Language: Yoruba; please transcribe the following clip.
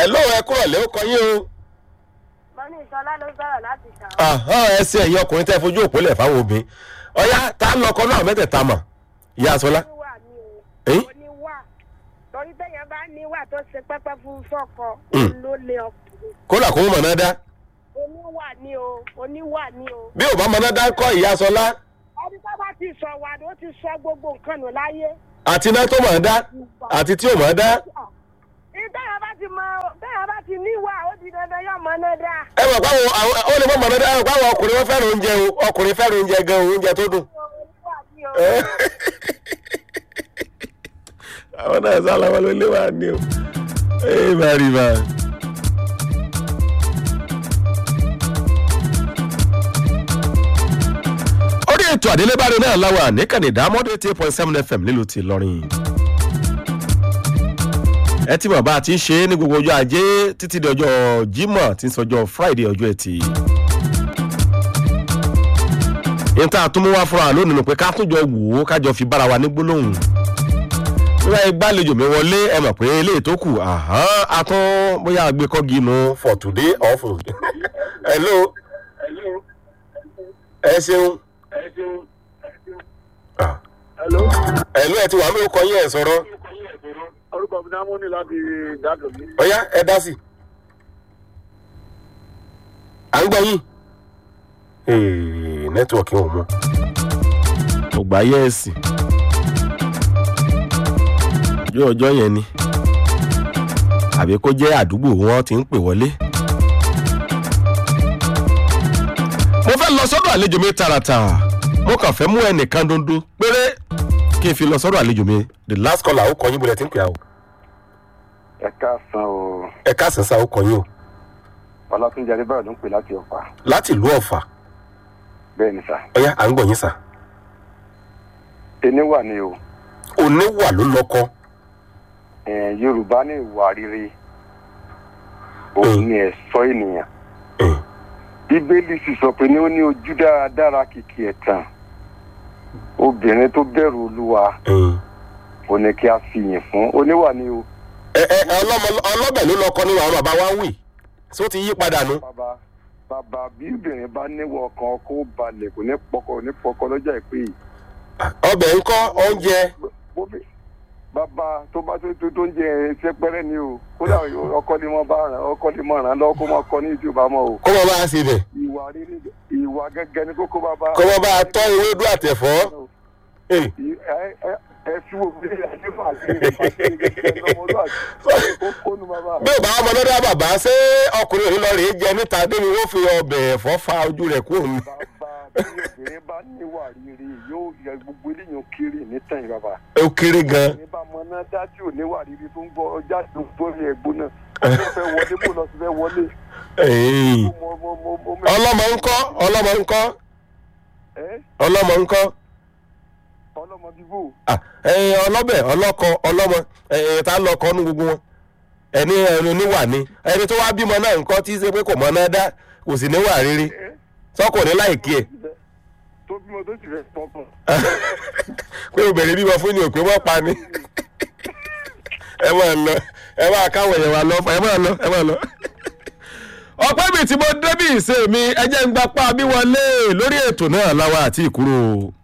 ẹ ló ẹ kúrọ̀ lé ó kọ yín o. mọ́ní ìṣọlá ló sọ̀rọ̀ láti ṣàwọn. Ahán, ẹ ṣe ẹ̀yin ọkùnrin tẹ́ fojú òpó lẹ̀ fáwọn obìnrin ọ̀yá tá a lọkọ náà mẹ́tẹ̀ẹ̀ta mọ̀ ìyá sọlá. oníwà ni o Ẹ̀yìn? oníwà torí téèyàn bá níwà tó ṣe pẹ́pẹ́ fún fọ́kọ Mm. ló lé ọkùnrin kódà kó mọ̀ náà dá oníwà ni o oníwà ni o. bí ò bá mọ̀ náà dá kọ́ ìyá sọlá ẹni tó bá ti sọ wà ló ti sọ gbogbo nǹkan nù láyé. àti iná tó mọ̀ dá àti tí ò mọ̀ dá. ìtẹ́yà bá ti mọ bẹ́ẹ̀ bá ti níwà ó di dandan yóò mọ náà dá. ẹ mọ̀ báwo àwọn ó lè mọ̀ mọ̀ náà dá ẹ mọ̀ báwo ọkùnrin wọn fẹ́ràn oúnjẹ o ọkùnrin fẹ́ràn oúnjẹ gan o oúnjẹ tó dùn. oníwà ni o. àwọn náà sálọ wọn ló lé wà ní o. ẹ bá rí bá. orí ètò àdélébáre náà láwà níkànnì ìdámọ́dé eight point seven fm nílùú ti lọ́rìn. ẹ ti mọ̀ bá a ti ń ṣe é ní gbogbo ọjọ́ ajé títí di ọjọ́ jímọ̀ tí ń sọjọ́ friday ọjọ́ ẹtì. ìta àtúmúwá fúnra lónìí nù pé ká tún jọ wò ó kájọ fi bára wa ní gbólóhùn nígbà yẹn gbàlejò mi wọlé ẹ mọ̀ pé eléyìí tó kù àhán a tún bóyá àgbékọ́gi nu for today or for hello ẹ ṣeun Ah. hello ẹ ti wà mí ó kọ yín ẹ sọ̀rọ̀ orúkọ mi náà mú ní láti dádùn mi. ọ̀yá ẹ dá sí à ń gbọ́ yín nẹ́tíwọ̀kì wọn mú kò gbà yẹ ẹ sí ọjọ́ ọjọ́ yẹn ni àbí kó jẹ́ àdúgbò wọn ti ń pè wọlé. mo fẹ́ lọ sọ́dọ̀ àlejò mi tààràtà mo kàn fẹ́ mú ẹnìkan dondo péré kí n fi lọ sọ́dọ̀ àlejò mi the last caller ó kọ yín bọ́lẹ̀ tí ń pè á o ẹ káàsán o ẹ káàsán sá ó kọ yín o ọlátúnjẹ adébáyọ ló ń pè láti ọ̀fà láti ìlú ọ̀fà bẹ́ẹ̀ ni sà ọ̀yá à ń gbọ̀ yín sá ẹni wà ní o oníwà ló lọ́kọ́ Eh, yorùbá ní ìwà rere òun ni ẹ̀sọ́ ènìyàn bíbélì sì sọ pé ní ó ní ojú dáradára kìkì ẹ̀tàn obìnrin tó bẹ̀rù olúwa ò ní kí a fi yìn fún oníwà ní o ẹ ẹ ọlọ́mọ ọlọ́bẹ̀ ló lọ́kọ́ nínú àwọn bàbá wa ń wì só ti yí padà nu. bàbá bàbá bí obìnrin bá níwọ̀ ọkàn ọkọ ó balẹ̀ kò ní pọkọ ní pọkọ lọ́jà ìpè yìí ọbẹ̀ ńkọ́ oúnjẹ bóbi bàbá tó bá tó tó tó ń jẹ sẹpẹrẹ ni o kódà ọkọ ni wọn bá ràn ọkọ ni mo ràn lọ kó máa kọ ní ìdí bá mọ o kó wọn bá a ṣe bẹ̀ ìwà rere ìwà gẹ́gẹ́ ni kókó bàbá. kó wọn bá a tọ́ ewédú àtẹ̀fọ́. Eh, ẹ ẹ ẹ fi wo bí ẹ ní fà sí ìfàsí gẹ́gẹ́ lọ́mọlúwàbí ó kónú bàbá. bí ò bá ọmọ lọ́dọ̀ bàbá ṣé ọkùnrin òní lọ rèé jẹ níta débi wọ́n fi ọbẹ̀ ẹ̀fọ́ fa ojú rẹ̀ kúrò ní. bàbá bí obìnrin bá níwà rere yóò yẹ gbogbo eléyìí kiri nítẹ̀yìn bàbá. ó kéré gan. ní bá mọ náà dájú níwà rere tó ń gbọ́ ọjà tó ń gbọ́ ní ẹ̀gbọ́n náà ó fẹ́ wọlé bó lọ sí fẹ́ wọlé. Eh, mo mo mo mo mo ọlọ́mọ ńkọ́ ọlọ́mọ ńkọ́ ẹ ọlọ́mọ ńkọ́ ọlọ́mọ bíbó Ah, eh, ọlọ́bẹ̀ ọlọ́kọ ọlọ́mọ eh, tá lọ́kọ nú gbogbo wọn ẹni ẹni oníwà ni ẹni tó wá bímọ náà ńkọ́ tí í ṣe pé kò mọ náà dá kò sì níwà rere sọkùnrin láìkí ẹ̀. tó bímọ tó sì fẹ́ pọkàn. pé obìnrin bímọ fún ni òpè wọ́n pa ni ẹ máa lọ ẹ máa káwọn èèyàn wa lọ ẹ máa lọ ẹ máa lọ. ọ̀pẹ́ mi tí mo débì ìṣe mi ẹ jẹ́ ń gbapá bí wọlé lórí ètò náà láwa àti ìkúrò.